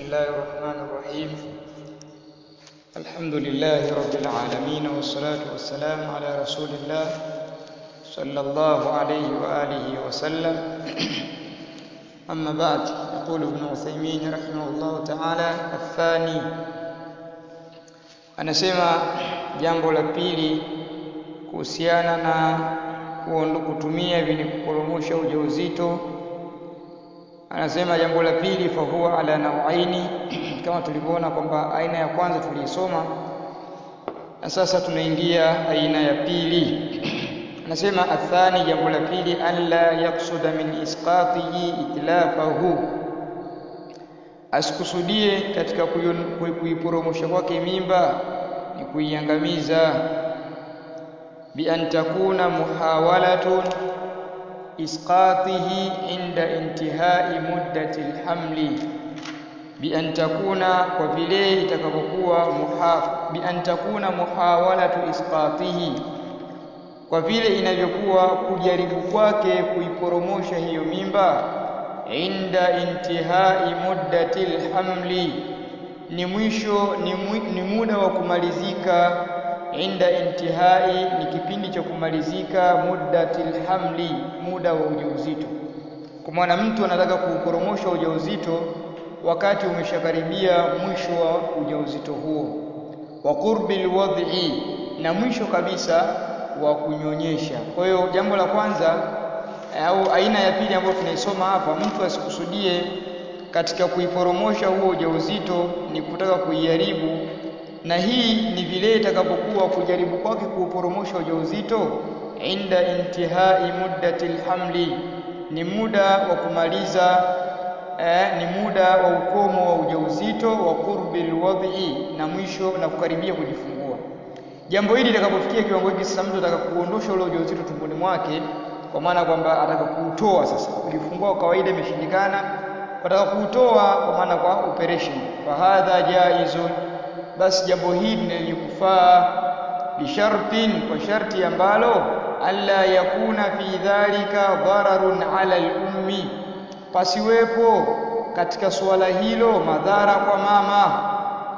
الله الرحمن الرحيم الحمد لله رب العالمين والصلاة والسلام على رسول الله صلى الله عليه وآله وسلم أما بعد يقول ابن عثيمين رحمه الله تعالى الثاني anasema jambo la pili kuhusiana na kutumia vyenye kuporomosha ujauzito anasema jambo la pili fahuwa ala nauaini kama tulivyoona kwamba aina ya kwanza tuliisoma na sasa tunaingia aina ya pili anasema athani jambo la pili alla yaksuda min isqatihi itlafahu asikusudie katika kuiporomosha kwake mimba ni kuiangamiza bi an takuna muhawalatun isqatihi inda intihai muddati alhamli bi an takuna kwa vile itakapokuwa muhaf bi an takuna muhawalatu isqatihi kwa vile inavyokuwa kujaribu kwake kuiporomosha hiyo mimba inda intihai muddati alhamli ni mwisho ni, mu, ni muda wa kumalizika inda intihai ni kipindi cha kumalizika muddati alhamli muda wa ujauzito kwa maana mtu anataka kuuporomosha ujauzito wakati umeshakaribia mwisho wa ujauzito huo wa qurbi alwad'i na mwisho kabisa wa kunyonyesha kwa hiyo jambo la kwanza au aina ya pili ambayo tunaisoma hapa mtu asikusudie katika kuiporomosha huo ujauzito ni kutaka kuiharibu na hii ni vile itakapokuwa kujaribu kwake kuuporomosha ujauzito inda intihai muddati alhamli ni muda wa kumaliza eh, ni muda wa ukomo wa ujauzito wa qurbi alwadhi na mwisho na kukaribia kujifungua jambo hili litakapofikia kiwango hiki sasa mtu ataka kuondosha ule ujauzito tumboni mwake kwa maana kwamba ataka kuutoa sasa kujifungua kwa kawaida imeshindikana ataka kuutoa kwa maana kwa operation fahadha jaizun basi jambo hili lenye kufaa bishartin kwa sharti ambalo alla yakuna fi dhalika dhararun ala al-ummi pasiwepo katika suala hilo madhara kwa mama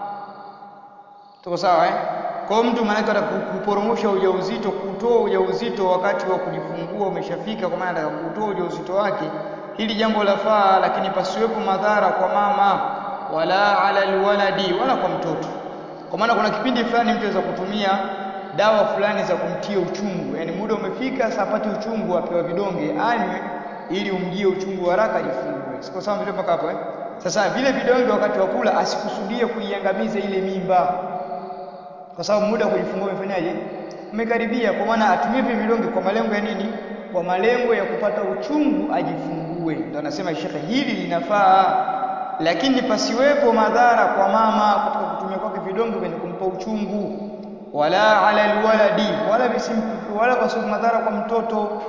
tuko sawa eh kwa mtu maana anataka kuporomosha ujauzito kutoa ujauzito wakati wa kujifungua umeshafika kwa maana anataka kutoa ujauzito wake hili jambo lafaa lakini pasiwepo madhara kwa mama wala ala alwaladi wala kwa mtoto kwa maana kuna kipindi fulani mtu anaweza kutumia dawa fulani za kumtia uchungu yani muda umefika sasa apate uchungu apewa vidonge anywe ili umjie uchungu haraka ajifungue siko sawa vile mpaka hapo eh sasa vile vidonge wakati wa kula asikusudie kuiangamiza ile mimba kwa sababu muda wa kujifungua umefanyaje umekaribia kwa maana atumie vile vidonge kwa malengo ya nini kwa malengo ya kupata uchungu ajifungue ndio anasema shekhe hili linafaa lakini pasiwepo madhara kwa mama katika kutumia kwake vidonge vyenye kumpa uchungu wala ala alwaladi wala bisimpi wala pasiwepo madhara kwa mtoto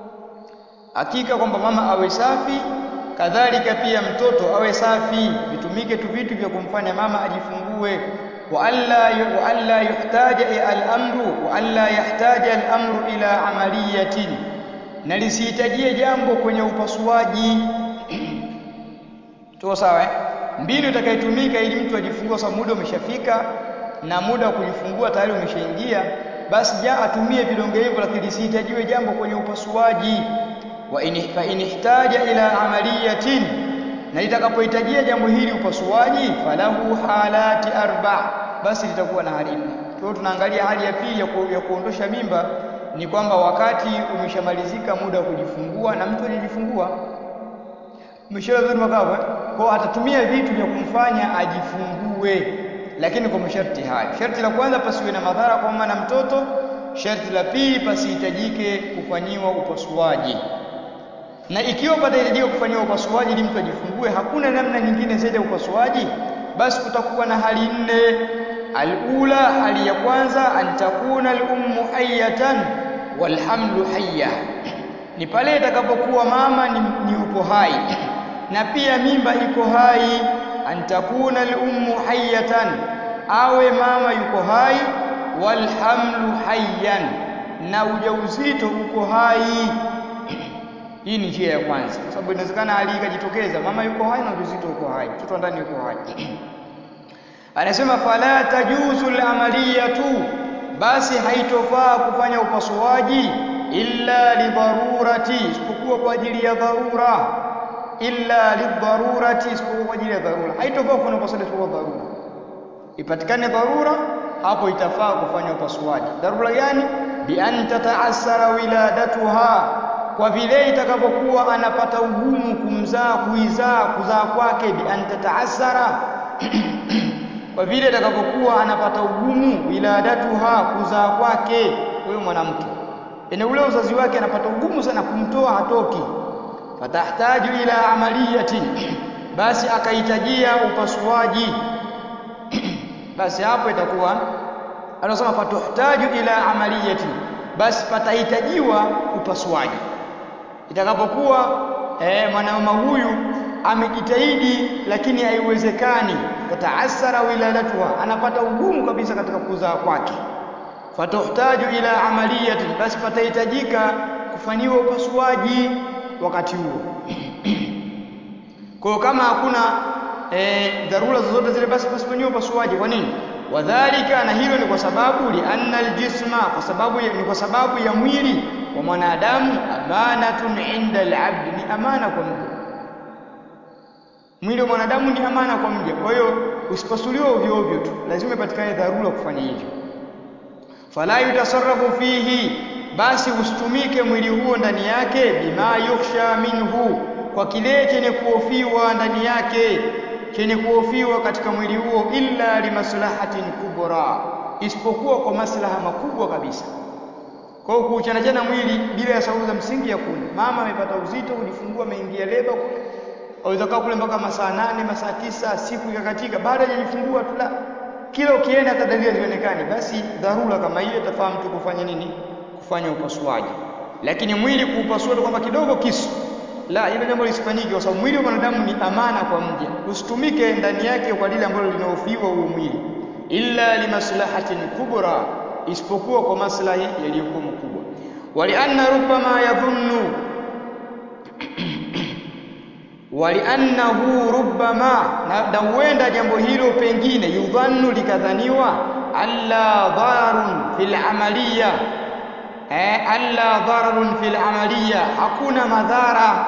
hakika kwamba mama awe safi kadhalika pia mtoto awe safi vitumike tu vitu vya kumfanya mama ajifungue wa alla wa alla yuhtaja al-amru wa alla yahtaja al-amru ila amaliyatin na lisihitajie jambo kwenye upasuaji tuko sawa eh mbinu itakayotumika ili mtu ajifungue sababu muda umeshafika na muda wa kujifungua tayari umeshaingia basi ja atumie vidonge hivyo lakini lisihitajiwe jambo kwenye upasuaji wa in fa inihtaja ila amaliyatin na litakapohitajia jambo hili upasuaji falahu halati arba basi litakuwa na hali nne kwa hiyo tunaangalia hali ya pili ya, ku, ya kuondosha mimba ni kwamba wakati umeshamalizika muda wa kujifungua na mtu hajajifungua umeshaelewa makavu kwa atatumia vitu vya kumfanya ajifungue lakini kwa masharti haya sharti la kwanza pasiwe na madhara kwa mama na mtoto sharti la pili pasihitajike kufanyiwa upasuaji na ikiwa patahitajika kufanyiwa upasuaji ili mtu ajifungue hakuna namna nyingine zaidi ya upasuaji basi kutakuwa na hali nne alula hali ya kwanza antakuna al-ummu hayatan walhamlu hayya ni pale itakapokuwa mama ni, ni upo hai na pia mimba iko hai antakuna al-ummu hayatan awe mama yuko hai walhamlu hayyan na ujauzito uko hai Hii ni njia ya kwanza, kwa sababu inawezekana hali ikajitokeza, mama yuko hai na ujauzito uko hai, mtoto wa ndani yuko hai. Anasema fala tajuzu al-amaliyatu, basi haitofaa kufanya upasuaji illa lidharurati, isipokuwa kwa ajili ya dharura. Illa lidharurati, isipokuwa kwa ajili ya dharura. Haitofaa kufanya upasuaji isipokuwa dharura, ipatikane dharura, hapo itafaa kufanya upasuaji. Dharura gani? bi an tataassara wiladatuha kwa vile itakapokuwa anapata ugumu kumzaa kuizaa kuzaa kwake bi an tataassara kwa vile itakapokuwa anapata ugumu wiladatuha kuzaa kwake huyo mwanamke ene ule uzazi wake anapata ugumu sana kumtoa hatoki fatahtaju ila amaliyatin basi akahitajia upasuaji basi hapo itakuwa anasema fatuhtaju ila amaliyatin basi patahitajiwa upasuaji itakapokuwa eh, mwanamama huyu amejitahidi lakini haiwezekani tataasara wiladatuha anapata ugumu kabisa katika kuzaa kwake fatuhtaju ila amaliyatin basi patahitajika kufanyiwa upasuaji wakati huo kwa kama hakuna e, dharura zozote zile basi pasifanyiwe upasuaji kwa nini wadhalika na hilo ni kwa sababu lianna aljisma kwa sababu ya, ni kwa sababu ya mwili wa mwanadamu amanatun inda alabdi ni amana kwa mja mwili wa mwanadamu ni amana kwa mja kwa hiyo usipasuliwe ovyo ovyo tu lazima ipatikane dharura kufanya hivyo fala yutasarrafu fihi basi usitumike mwili huo ndani yake bima yukhsha minhu kwa kile chenye kuhofiwa ndani yake chenye kuhofiwa katika mwili huo illa limaslahatin kubra isipokuwa kwa maslaha makubwa kabisa kwa hiyo kuuchanachana mwili bila ya sababu za msingi ya kuna mama amepata uzito kujifungua ameingia leba kule aweza kaa kule mpaka masaa nane masaa tisa siku ikakatika baada hajajifungua tu la kila ukienda hata dalili hazionekani basi dharura kama hiyo itafaa mtu kufanya nini kufanya upasuaji lakini mwili kuupasua kwamba kidogo kisu la hilo jambo lisifanyike kwa sababu mwili wa mwanadamu ni amana kwa mja usitumike ndani yake kwa lile ambalo linahofiwa huo mwili illa limaslahatin kubra isipokuwa kwa maslahi yaliyokuwa makubwa walianna rubbama yadhunnu waliannahu rubbama na huenda jambo hilo pengine yudhannu likadhaniwa alla dhararun fil amaliya eh, alla dhararun fil amaliya hakuna madhara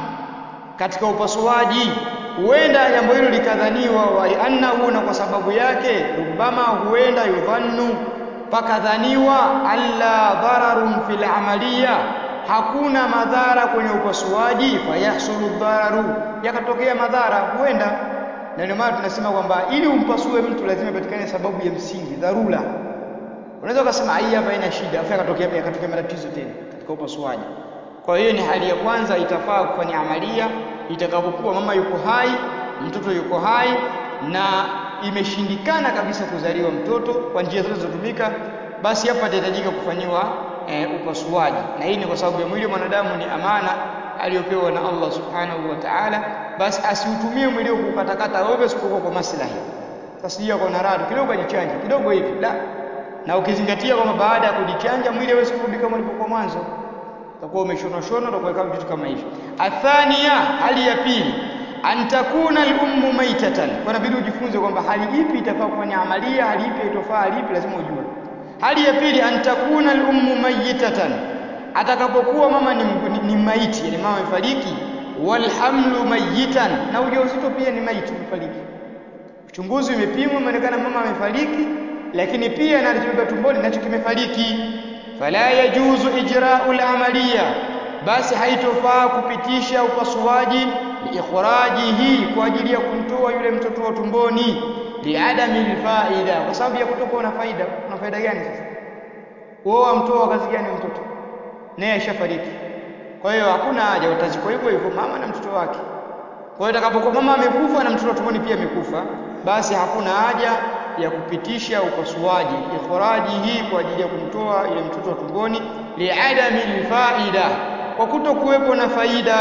katika upasuaji huenda jambo hilo likadhaniwa waliannahu na kwa sababu yake rubbama huenda yudhannu pakadhaniwa alla dhararun fil amaliya hakuna madhara kwenye upasuaji fayahsulu dhararu yakatokea madhara huenda na ndio maana tunasema kwamba ili umpasue mtu lazima ipatikane sababu ya msingi dharura unaweza ukasema hii hapa ina shida afa yakatokea yakatokea matatizo tena katika upasuaji kwa hiyo ni hali ya kwanza itafaa kufanya amalia itakapokuwa mama yuko hai mtoto yuko hai na imeshindikana kabisa kuzaliwa mtoto kwa njia zote zilizotumika basi hapa itahitajika kufanyiwa e, upasuaji na hii ni kwa sababu ya mwili wa mwanadamu ni amana aliyopewa na Allah subhanahu wa ta'ala basi asiutumie mwili wako kukatakata ovyo isipokuwa kwa maslahi sasa hiyo kwa narado kidogo kajichanja kidogo hivi la na ukizingatia kwamba baada ya kujichanja mwili hawezi kurudi kama ulivyokuwa mwanzo utakuwa umeshona shona utakuwa kama vitu kama hivyo athania hali ya pili antakuna al-ummu maitatan kwa inabidi ujifunze kwamba hali ipi itafaa kufanya amalia hali ipi itofaa hali ipi lazima ujue hali ya pili antakuna al-ummu mayitatan atakapokuwa mama ni, ni, ni maiti yani mama amefariki walhamlu mayitan na ujauzito pia ni maiti umefariki uchunguzi umepimwa umeonekana mama amefariki lakini pia na alichobeba tumboni nacho kimefariki fala yajuzu ijra'u al-amaliya basi haitofaa kupitisha upasuaji liikhrajihi kwa ajili ya kumtoa yule mtoto wa tumboni liadami alfaida kwa sababu ya kutokuwa na faida kuna faida gani sasa wao amtoa kazi gani mtoto naye ashafariki kwa hiyo hakuna haja utazikwa hivyo hivyo mama na mtoto wake kwa hiyo itakapokuwa mama amekufa na mtoto wa tumboni pia amekufa basi hakuna haja ya kupitisha upasuaji ikhrajihi kwa ajili ya kumtoa ile mtoto wa tumboni liadami alfaida kwa kutokuwepo na faida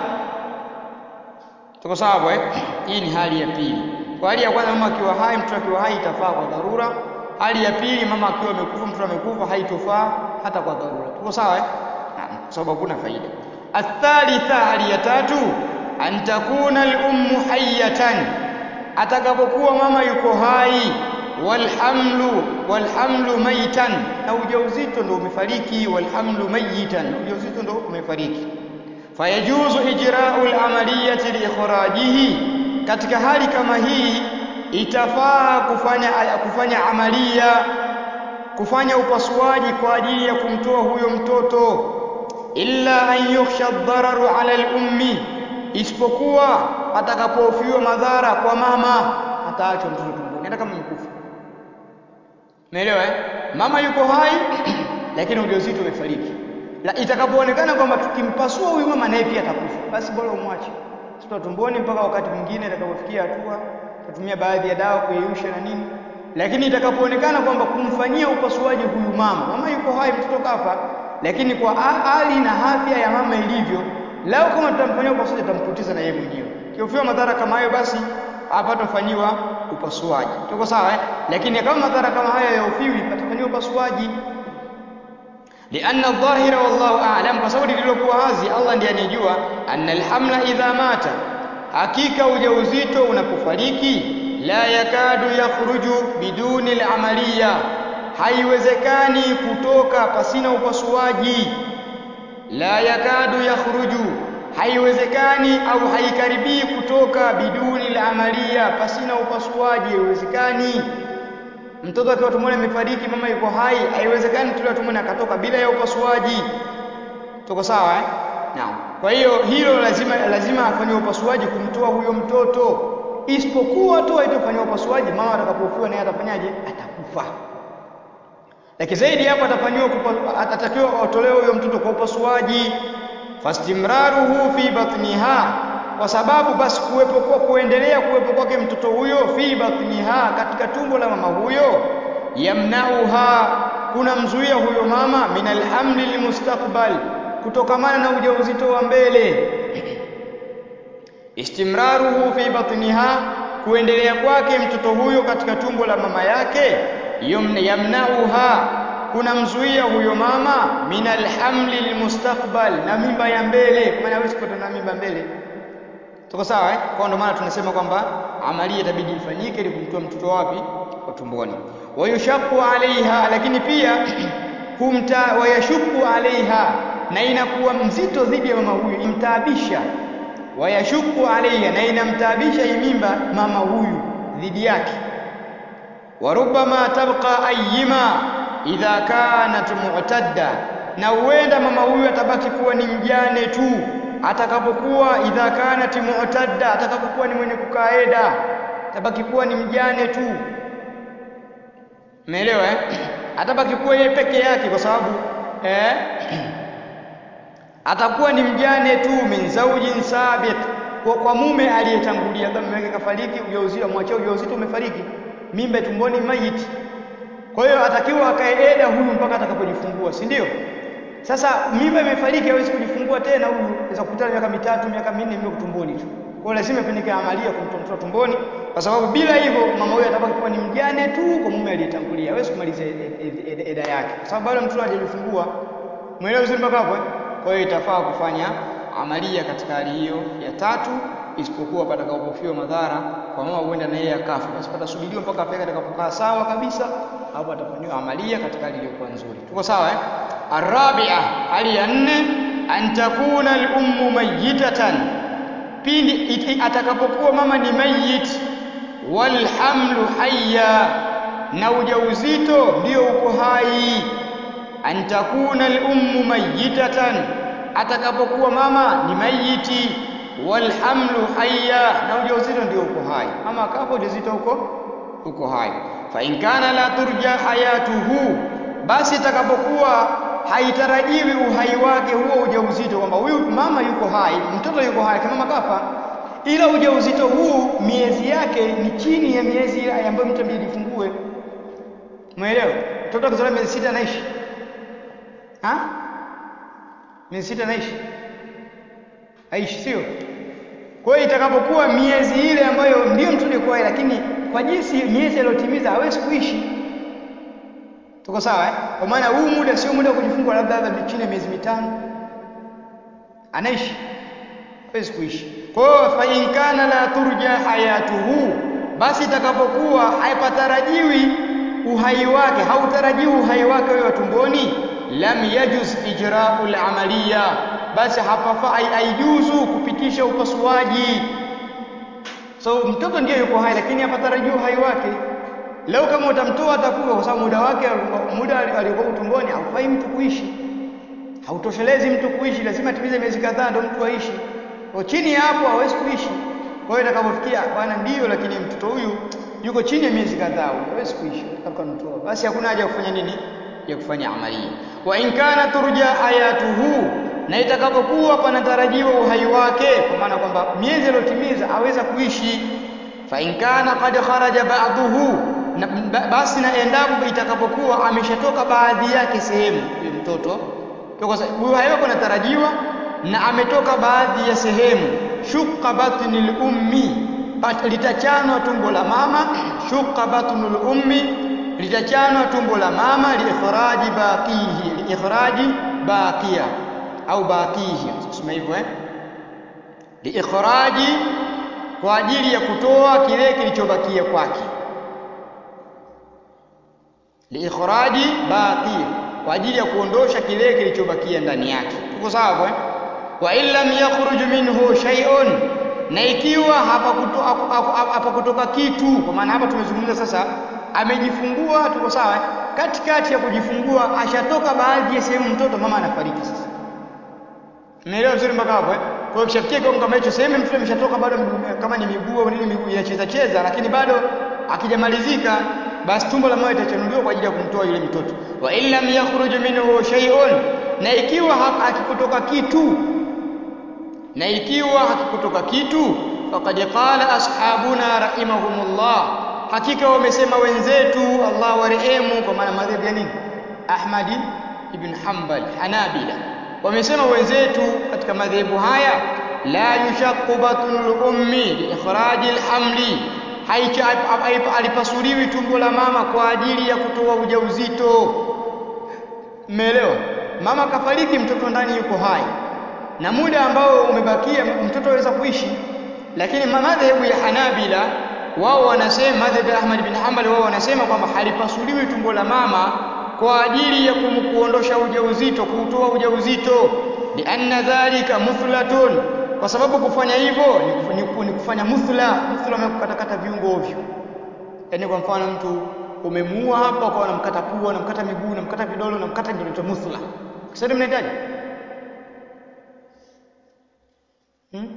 tuko sawa eh hii ni hali ya pili kwa hali ya kwanza mama akiwa hai mtoto akiwa hai itafaa kwa dharura hali ya pili mama akiwa amekufa mtoto amekufa haitofaa hata kwa dharura tuko sawa eh naam kwa sababu hakuna faida athalitha hali ya tatu an takuna al-ummu hayyatan atakapokuwa mama yuko hai walhamlu walhamlu maitan na ujauzito ndo umefariki walhamlu mayitan na ujauzito ndo umefariki fayajuzu ijra'u al-amaliyati liikhrajihi katika hali kama hii itafaa kufanya kufanya amalia kufanya upasuaji kwa ajili ya kumtoa huyo mtoto illa an yukhsha ad-dararu 'ala al-ummi isipokuwa atakapofiwa madhara kwa mama ataachwa mtoto tumboni hata kama mkufa Umeelewa eh? Mama yuko hai lakini ujauzito umefariki. La itakapoonekana kwamba tukimpasua huyu mama naye pia atakufa, basi bora umwache. Sitoa tumboni mpaka wakati mwingine atakapofikia hatua tutumia baadhi ya dawa kuyeyusha na nini. Lakini itakapoonekana kwamba kumfanyia upasuaji huyu mama, mama yuko hai, mtoto kafa, lakini kwa hali na afya ya mama ilivyo, lao kama tutamfanyia upasuaji tutampoteza na yeye mwenyewe. Kiofiwa madhara kama hayo basi hapatofanyiwa upasuaji. Tuko sawa eh? Lakini kama madhara kama haya yaofiwi patafanyiwa upasuaji. Lianna dhahira wallahu a'lam, kwa sababu lililokuwa wazi Allah ndiye anijua, anna alhamla idha mata, hakika ujauzito unapofariki, la yakadu yakhruju biduni al'amaliya, haiwezekani kutoka pasina upasuaji. La yakadu yakhruju haiwezekani au haikaribii kutoka biduni la amalia pasina upasuaji haiwezekani mtoto akiwa tumboni amefariki mama yuko hai haiwezekani mtoto tumboni akatoka bila ya upasuaji tuko sawa eh naam kwa hiyo hilo lazima lazima afanywe upasuaji kumtoa huyo mtoto isipokuwa tu haitofanywa upasuaji mama atakapofiwa naye atafanyaje atakufa lakini zaidi hapo atafanyiwa atatakiwa atolewe huyo mtoto kwa upasuaji fastimraruhu fi batniha kwa sababu basi kuwepo kwa kuendelea kuwepo kwake mtoto huyo fi batniha katika tumbo la mama huyo yamnauha kuna mzuia huyo mama min alhamli lilmustaqbal kutokamana na ujauzito wa mbele istimraruhu fi batniha kuendelea kwake mtoto huyo katika tumbo la mama yake yamnauha kuna mzuia huyo mama min alhamli lilmustaqbal na mimba ya mbele kwa maana hawezi kupata na mimba mbele tuko sawa eh kwa ndio maana tunasema kwamba amalia itabidi ifanyike ili kumtoa mtoto wapi kwa tumboni wayushaqqu alaiha lakini pia humta wayashuku alaiha na inakuwa mzito dhidi ya mama huyu imtaabisha wayashuku alaiha na inamtaabisha hii mimba mama huyu dhidi yake warubama tabqa ayyima idha kanat mu'tadda na huenda mama huyu atabaki kuwa ni mjane tu atakapokuwa idha kanat mu'tadda atakapokuwa ni mwenye kukaeda atabaki kuwa ni mjane tu umeelewa eh atabaki kuwa yeye peke yake kwa sababu eh atakuwa ni mjane tu min zaujin sabit kwa, kwa mume aliyetangulia kama mume wake kafariki ujauzito amwachia ujauzito umefariki mimba tumboni maiti kwa hiyo atakiwa akaeeda huyu mpaka atakapojifungua si ndio sasa mimba imefariki hawezi kujifungua tena huyu anaweza kukutana miaka mitatu miaka minne mimba tumboni tu kwa hiyo lazima ifanyike amalia kumtoa mtoto tumboni kwa sababu bila hivyo mama huyu atabaki kuwa ni mjane tu kwa mume aliyetangulia hawezi kumaliza eda yake kwa sababu bado mtoto hajajifungua mwelewa vizuri mpaka hapo eh? kwa hiyo itafaa kufanya amalia katika hali hiyo ya tatu isipokuwa patakapofiwa madhara kwa mama huenda na yeye akafa basi patasubiriwa mpaka afya atakapokaa sawa kabisa hapo atafanyiwa amalia katika hali iliyokuwa nzuri tuko sawa eh arabia hali ya nne an takuna al-ummu mayyitatan pindi atakapokuwa mama ni mayit wal hamlu hayya na ujauzito ndio uko hai an takuna al-ummu mayyitatan atakapokuwa mama ni mayiti wal hamlu hayya na ujauzito ndio uko hai mama akafa ujauzito uko uko hai fa in kana la turja hayatuhu basi itakapokuwa haitarajiwi uhai wake huo ujauzito kwamba huyu mama yuko hai mtoto yuko hai kama mama kafa ila ujauzito huu miezi yake ni chini ya miezi ile ambayo mtu amejifungue umeelewa mtoto akizaliwa miezi sita anaishi ha miezi sita anaishi aishi sio kwa hiyo itakapokuwa miezi ile ambayo ndio mtoto yuko hai lakini kwa jinsi miezi aliyotimiza hawezi kuishi tuko sawa eh? kwa maana huu muda sio muda wa kujifungua labda labda chini ya miezi mitano anaishi hawezi kuishi kwa hiyo fa in kana la turja hayatuhu basi itakapokuwa haipatarajiwi uhai wake hautarajiwi uhai wake wewe tumboni lam yajuz ijra'ul amaliya basi hapafa haijuzu kupitisha upasuaji so mtoto ndiye yuko hai lakini hapatarajiwi uhai wake leo kama utamtoa atakufa kwa sababu muda wake muda aliokuwa tumboni haufai mtu kuishi hautoshelezi mtu kuishi lazima atimize miezi kadhaa ndio mtu aishi kwa chini ya hapo hawezi kuishi kwa hiyo itakapofikia bwana ndiyo lakini mtoto huyu yuko chini ya miezi kadhaa hawezi kuishi tukamtoa basi hakuna haja ya kufanya nini ya kufanya amalia wa in kana turja hayatuhu na itakapokuwa panatarajiwa uhai wake kwa maana kwamba miezi aliyotimiza aweza kuishi fa in kana qad kharaja ba'dhuhu na basi na endapo itakapokuwa ameshatoka baadhi yake sehemu huyo mtoto kwa sababu uhai wake unatarajiwa na ametoka baadhi ya sehemu shukka batnil ummi litachanwa tumbo la mama shukka batnul ummi litachanwa tumbo la mama liikhraji baqihi liikhraji baqiya au baqihi kusema hivyo eh liikhraji kwa ajili ya kutoa kile kilichobakia kwake liikhraji baqiya kwa ajili ya kuondosha kile kilichobakia ndani yake tuko sawa eh wa illam yakhruj minhu shay'un na ikiwa hapa kuto, hapa kutoka kitu kwa maana hapa tumezungumza sasa amejifungua tuko sawa katikati ya kujifungua ashatoka baadhi ya sehemu mtoto mama anafariki sasa Umeelewa vizuri mpaka hapo eh? Kwa hiyo kishafikia kiwango kama hicho sehemu mtoto ameshatoka bado kama ni miguu au nini miguu inacheza cheza lakini bado akijamalizika basi tumbo la mama itachanuliwa kwa ajili ya kumtoa yule mtoto. Wa illam yakhruj minhu shay'un na ikiwa hakikutoka kitu na ikiwa hakikutoka kitu faqad qala ashabuna rahimahumullah hakika wamesema wenzetu Allah warehemu kwa maana madhhabu ya nini Ahmadi ibn Hanbal Hanabila wamesema wenzetu katika madhehebu haya la yushaqqu batnul ummi li ikhraji alhamli alipasuliwi tumbo la mama kwa ajili ya kutoa ujauzito mmeelewa mama kafariki mtoto ndani yuko hai na muda ambao umebakia mtoto aweza kuishi lakini madhehebu ya Hanabila wao wanasema madhehebu ya Ahmad bin Hanbal wao wanasema kwamba halipasuliwi tumbo la mama kwa ajili ya kumkuondosha ujauzito kuutoa ujauzito lianna dhalika muthlatun kwa sababu kufanya hivyo ni, ni, ni kufanya muthla muthla ni kukatakata viungo ovyo yaani kwa mfano mtu umemuua hapa kwa unamkata pua unamkata miguu unamkata vidole unamkata ndio inaitwa muthla kisha mnahitaji hmm?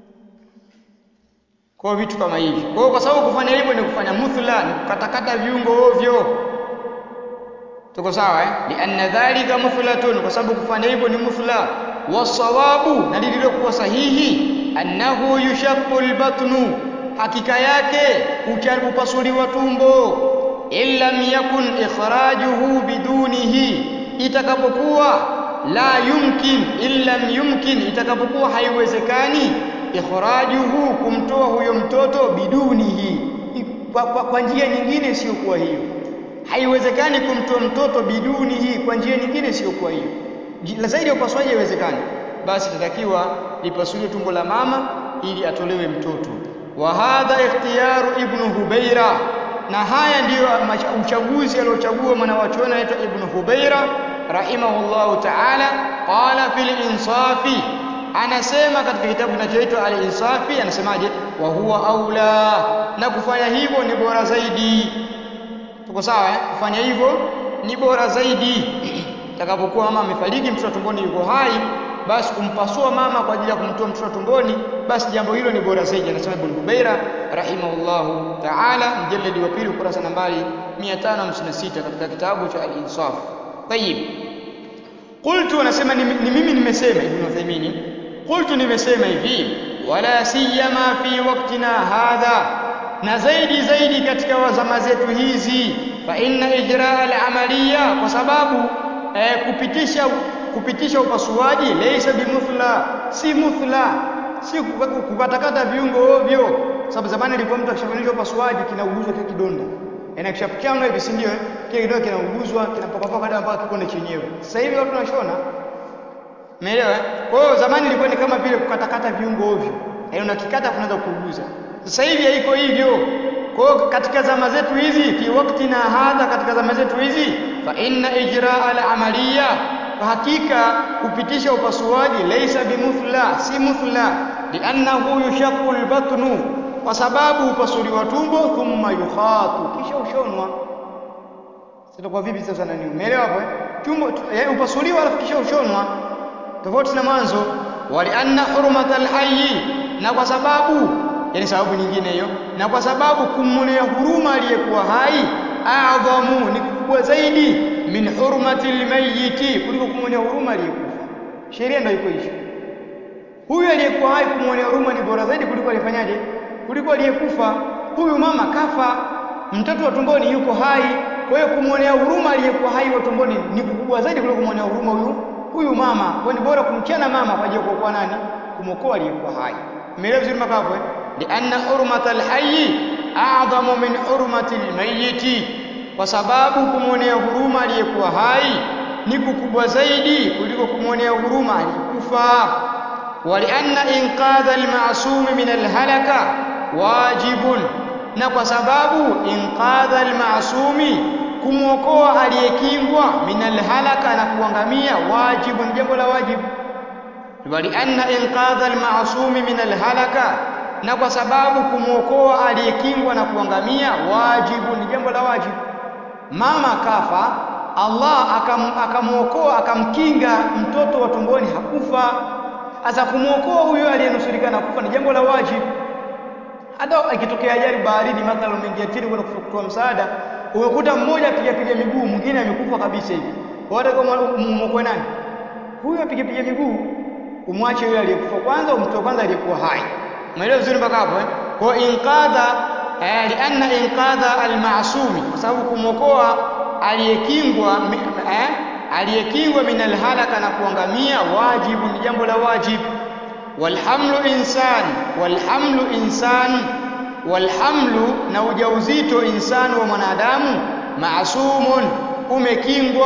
kwa vitu kama hivi kwa hiyo kwa sababu kufanya hivyo ni kufanya muthla ni kukatakata viungo ovyo tuko sawa eh lianna dhalika muthlatun kwa sababu kufanya hivyo ni muthla wasawabu na lililokuwa sahihi annahu yushaqqu albatnu hakika yake upasuliwa tumbo illam yakun ikhrajuhu bidunihi itakapokuwa la yumkin illam yumkin itakapokuwa haiwezekani ikhrajuhu kumtoa huyo mtoto bidunihi kwa, kwa, kwa njia nyingine isiyokuwa hiyo haiwezekani kumtoa mtoto biduni hii kwa njia nyingine isiyokuwa hiyo zaidi ya upasuaji haiwezekani basi itatakiwa lipasuliwe tumbo la mama ili atolewe mtoto wa hadha ikhtiyaru ibnu hubaira na haya ndiyo uchaguzi aliochagua mwanawachuoni anaitwa ibnu hubaira rahimahullahu taala qala fil insafi anasema katika kitabu kinachoitwa al-insafi anasemaje wa huwa aula na kufanya hivyo ni bora zaidi tuko sawa eh? kufanya hivyo ni bora zaidi takapokuwa mama amefariki mtoto tumboni yuko hai basi kumpasua mama kwa ajili ya kumtoa mtoto tumboni basi jambo hilo ni bora zaidi anasema Ibn Hubaira rahimahullahu ta'ala mjalladi wa pili ukurasa nambari 556 katika kitabu cha al-Insaf tayib qultu anasema ni, ni mimi nimesema Ibn Uthaymeen qultu nimesema hivi wala siyama fi waqtina hadha na zaidi zaidi katika wazama zetu hizi fa inna ijraa al-amaliya kwa sababu eh, kupitisha kupitisha upasuaji laysa bimuthla si muthla si kukatakata viungo ovyo sababu zamani ilikuwa mtu akishafanyishwa upasuaji kinauguzwa kile kidonda yaani kishapichanwa hivi si ndio kile kidonda kinauguzwa kinapapapa baada mpaka kikonde chenyewe sasa hivi watu wanashona Umeelewa? Kwa hiyo zamani ilikuwa ni kama vile kukatakata viungo ovyo, yaani unakikata kunaanza kuuguza. Sasa hivi haiko hivyo. Kwa hiyo katika zama zetu hizi, fi waktina hadha, katika zama zetu hizi, fa inna ijraa al-amaliya, kwa hakika kupitisha upasuaji, laisa bimuthla, si muthla, liannahu yushaqqu al-batnu, kwa sababu upasuliwa tumbo, thumma yukhatu, kisha ushonwa. Sitakuwa vipi sasa nani? Umeelewa hapo? eh? Tumbo tu- yaani upasuliwa alafu kisha ushonwa, tofauti na mwanzo. Walianna hurmata alhayyi, na kwa sababu yani sababu nyingine hiyo, na kwa sababu kumwonea huruma aliyekuwa hai adhamu, ni kubwa zaidi min hurmati almayyiti, kuliko kumwonea huruma aliyekufa. Sheria ndio iko hivyo. Huyu aliyekuwa hai kumwonea huruma ni bora zaidi kuliko alifanyaje? Kuliko aliyekufa. Huyu mama kafa, mtoto wa tumboni yuko hai. Kwa hiyo kumwonea huruma aliyekuwa hai wa tumboni ni kukubwa zaidi kuliko kumwonea huruma huyu huyu mama. Kwa hiyo ni bora kumchana mama kwa ajili ya kuokoa nani? Kumwokoa aliyekuwa hai. Umeelewa vizuri mpaka hapo eh? Lianna hurmata alhayyi a'dhamu min hurmati almayyiti, kwa sababu kumwonea huruma aliyekuwa hai ni kukubwa zaidi kuliko kumwonea huruma aliyekufa. ولأن إنقاذ المعصوم من الهلكة واجب na kwa sababu inqadha almasumi kumwokoa aliyekingwa min alhalaka na kuangamia wajibu ni jambo la wajibu walianna inqadha almasumi min alhalaka na kwa sababu kumwokoa aliyekingwa na kuangamia wajibu ni jambo la wajibu mama kafa Allah akam, akamwokoa akamkinga mtoto wa tumboni hakufa sasa kumwokoa huyo aliyenusurika na kufa ni jambo la wajibu hata ikitokea ajali baharini mathalan umeingia chini kwenda kutoa msaada umekuta mmoja apiga piga miguu mwingine amekufa kabisa hivi wata kama mwokoe nani huyo apiga piga miguu umwache yule aliyekufa kwanza umtoe kwanza aliyekuwa hai umeelewa vizuri mpaka hapo eh kwa inqadha eh, lianna inqadha almasumi kwa sababu kumwokoa aliyekingwa eh, aliyekingwa min alhalaka na kuangamia wajibu ni jambo la wajibu walhamlu insan walhamlu insan walhamlu na ujauzito insani wa mwanadamu maasumun umekingwa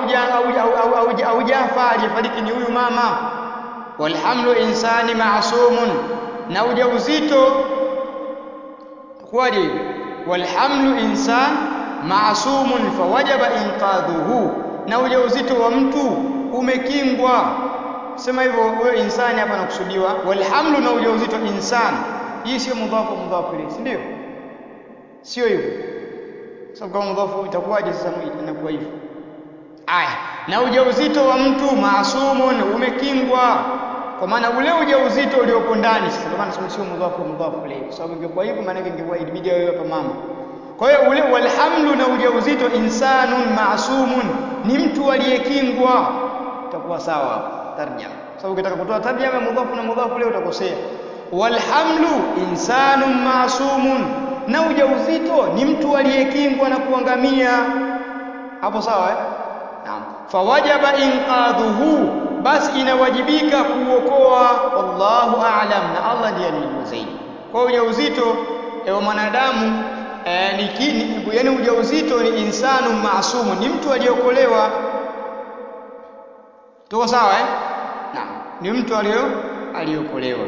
aujafa aliyefariki ni huyu mama walhamlu insani maasumun na ujauzito kwaje walhamlu insan maasumun fawajaba inqadhuhu na ujauzito wa mtu umekingwa sema hivyo huyo insani hapa nakusudiwa walhamlu na ujauzito insan hii sio mudhafu mudhafu ilayhi si ndio sio hivyo sababu kama mudhafu itakuwaje sasa inakuwa hivyo aya na ujauzito wa mtu maasumun umekingwa kwa maana ule ujauzito uliopo ndani sasa ndio maana nasema sio mudhafu mudhafu ilayhi kwa sababu ingekuwa hivyo maana yake ingekuwa ibidi wewe hapa mama kwa hiyo ule walhamlu na ujauzito insanun maasumun ni mtu aliyekingwa utakuwa sawa hapo tarjama sababu ukitaka kutoa tarjama mudhafu na mudhafu leo utakosea walhamlu insanun maasumun na ujauzito ni mtu aliyekingwa na kuangamia hapo sawa eh naam fawajaba inqadhuhu basi inawajibika kuokoa wallahu a'lam na Allah ndiye anayejua zaidi kwa ujauzito wa mwanadamu eh, ni kini yani ujauzito ni insanu maasumu ni mtu aliyokolewa tuko sawa eh naam ni mtu aliyo aliyokolewa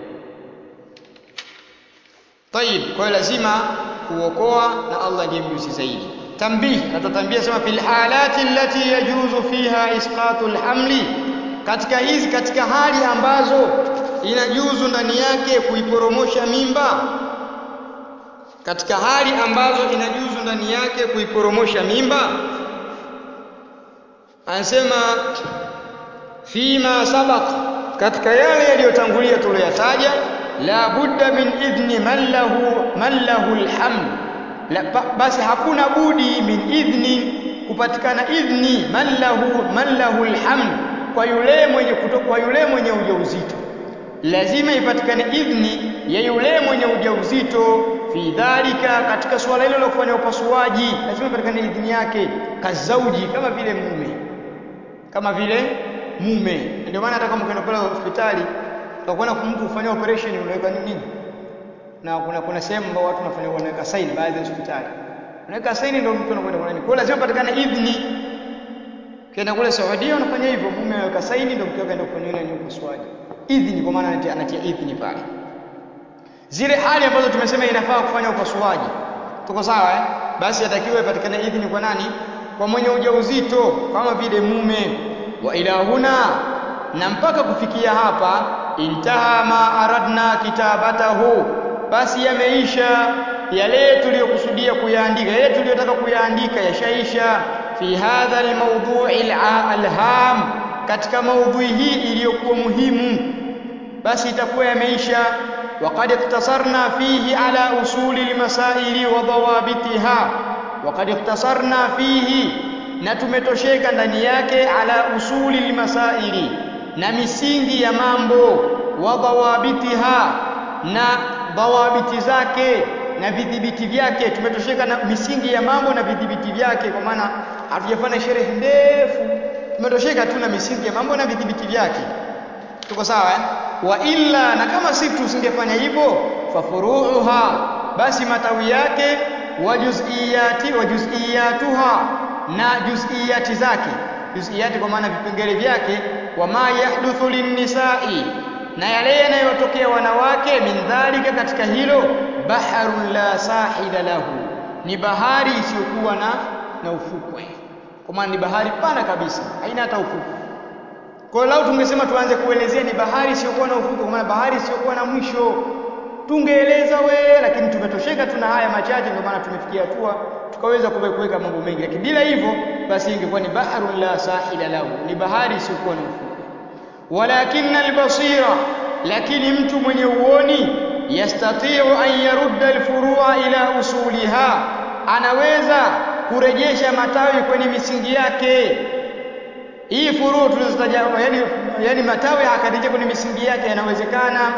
طيب kwa hiyo lazima kuokoa na Allah ndiye mjuzi zaidi tambih atatambia sema fil halati allati yajuzu fiha isqatul hamli katika hizi katika hali ambazo inajuzu ndani yake kuiporomosha mimba katika hali ambazo inajuzu ndani yake kuiporomosha mimba anasema fima sabaq katika yale yaliyotangulia tuliyoyataja la budda min idhni man lahu man lahu alhamd la, basi hakuna budi min idhni kupatikana idhni man lahu man lahu alhamd kwa yule mwenye kwa yule mwenye ujauzito lazima ipatikane idhni ya yule mwenye ujauzito fi dhalika katika suala hilo la kufanya upasuaji lazima ipatikane idhni yake kazauji kama vile mume kama vile mume ndio maana hata kama ukienda pale hospitali utakuwa mtu kufanya operation unaweka nini na kuna kuna sehemu ambao watu wanafanya wanaweka sign baadhi ya hospitali unaweka sign ndio mtu anakwenda kwa nini kwa lazima patikane idhni Kenda kule Saudia wanafanya hivyo, mume anaweka saini ndio mke wake aenda kufanya nini upasuaji. Idhini kwa maana anatia, anatia idhini pale. Zile hali ambazo tumesema inafaa kufanya upasuaji. Tuko sawa eh? Basi atakiwa ipatikane idhini kwa nani? Kwa mwenye ujauzito kama vile mume. Wa ila huna na mpaka kufikia hapa intaha ma aradna kitabatahu, basi yameisha yale tuliyokusudia kuyaandika, yale tuliyotaka kuyaandika yashaisha. Fi hadha almawdhu'i alham, katika maudhui hii iliyokuwa muhimu, basi itakuwa yameisha. Waqad iktasarna fihi ala usuli almasaili wa dhawabitiha, waqad iktasarna fihi, na tumetosheka ndani yake ala usuli almasaili, na misingi ya mambo wa dhawabitiha, na dhawabiti zake na vidhibiti vyake. Tumetosheka na misingi ya mambo na vidhibiti vyake, kwa maana hatujafanya sherehe ndefu, tumetosheka tu na misingi ya mambo na vidhibiti vyake. Tuko sawa eh? Wa illa, na kama si tusingefanya hivyo, fafuruuha, basi matawi yake, wa juz'iyati wa juz'iyatuha, na juz'iyati zake, juz'iyati kwa maana vipengele vyake, wa ma yahduthu linnisai na yale yanayotokea wanawake, min dhalika, katika hilo, baharun la sahila lahu, ni bahari isiyokuwa na na ufukwe, kwa maana ni bahari pana kabisa, haina hata ufukwe. Kwa hiyo lau tungesema tuanze kuelezea ni bahari isiyokuwa na ufukwe, kwa maana bahari isiyokuwa na mwisho, tungeeleza we, lakini tumetosheka tuna haya machache, ndio maana tumefikia hatua tukaweza kuweka mambo mengi, lakini bila hivyo basi ingekuwa ni baharun la sahila lahu, ni bahari isiyokuwa na ufukwe walakinna albasira, lakini mtu mwenye uoni, yastatiu an yarudda alfurua ila usuliha, anaweza kurejesha matawi kwenye misingi yake. Hii furuu tulizotaja, yani, yani matawi akarejea kwenye misingi yake, yanawezekana.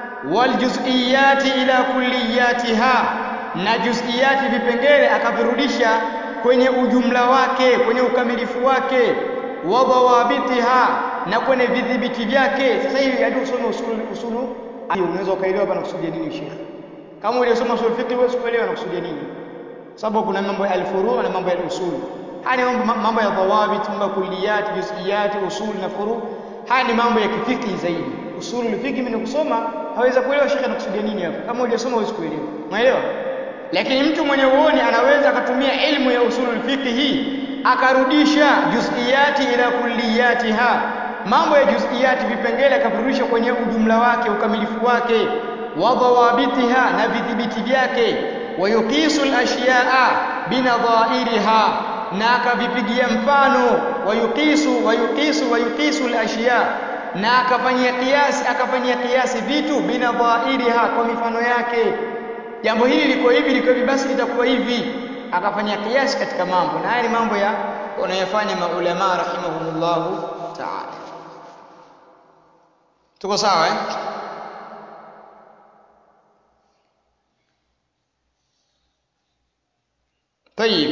Waljuz'iyati ila kulliyatiha, na juz'iyati vipengele akavirudisha kwenye ujumla wake, kwenye ukamilifu wake. Wa dhawabitiha na kwenye vidhibiti vyake. Sasa hivi hadi usome usulu usulu, unaweza ukaelewa hapa nakusudia nini Sheikh. Kama uliosoma usul fiqh huwezi kuelewa nakusudia nini, sababu kuna mambo ya alfuru na mambo ya usul. Haya ni mambo mambo ya dhawabit, mambo ya kulliyat, juz'iyat, usul na furu. Haya ni mambo ya kifiki zaidi. Usulul fiqh mimi kusoma haweza kuelewa Sheikh anakusudia nini hapa. Kama hujasoma huwezi kuelewa, umeelewa? Lakini mtu mwenye uoni anaweza akatumia ilmu ya usulul fiqh hii akarudisha juz'iyati ila kulliyatiha mambo ya juz'iyati vipengele akavirudisha kwenye ujumla wake ukamilifu wake, wa dhawabitiha na vidhibiti vyake, wa yuqisu al-ashya'a binadhairiha, na akavipigia mfano, wa yuqisu wa yuqisu wa yuqisu al-ashya, na akafanyia kiasi akafanyia kiasi vitu binadhairiha, kwa mifano yake. Jambo hili liko hivi liko hivi, basi litakuwa hivi, akafanyia kiasi katika mambo, na haya ni mambo ya wanayofanya maulama rahimahumullahu ta'ala. Tuko sawa eh? Tayib.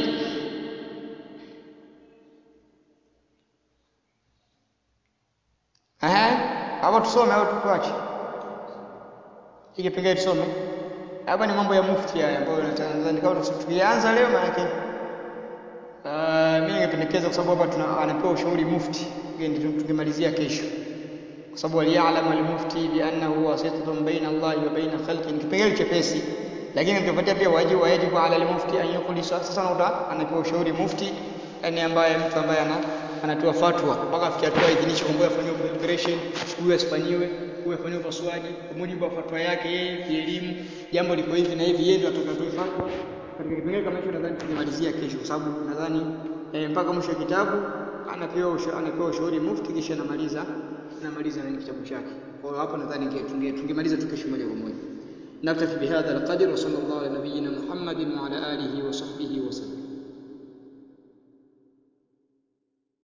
Aha, hapo tusome au tuache? Hiki pengine tusome. Hapa ni mambo ya mufti haya ambayo nadhani kama tukianza leo maana yake uh, mimi ningependekeza kwa sababu hapa tuna anapewa ushauri mufti. Ndio tungemalizia kesho kwa sababu aliyalam almufti biannahu wasitatun baina Allahi wa baina khalqi, ni kipengele chepesi, lakini tukifuatia pia wajibu wajibu ala almufti an yukhlisa. Sasa unakuta anapewa ushauri mufti, yani ambaye mtu ambaye ana anatoa fatwa mpaka afikia hatua idhinisho kwamba afanyiwe operation, huyu asifanyiwe, huyu afanyiwe upasuaji kwa mujibu wa fatwa yake yeye kielimu, jambo liko hivi na hivi, yeye ndio atakatoa fatwa katika kipengele kama hicho. Nadhani tungemalizia kesho, kwa sababu nadhani eh, mpaka mwisho wa kitabu anapewa usha, anapewa ushauri mufti, kisha anamaliza anamaliza nani kitabu chake. Kwa hiyo hapo nadhani tungemaliza tu kesho moja kwa moja. نكتفي بهذا القدر وصلى الله على نبينا محمد وعلى آله وصحبه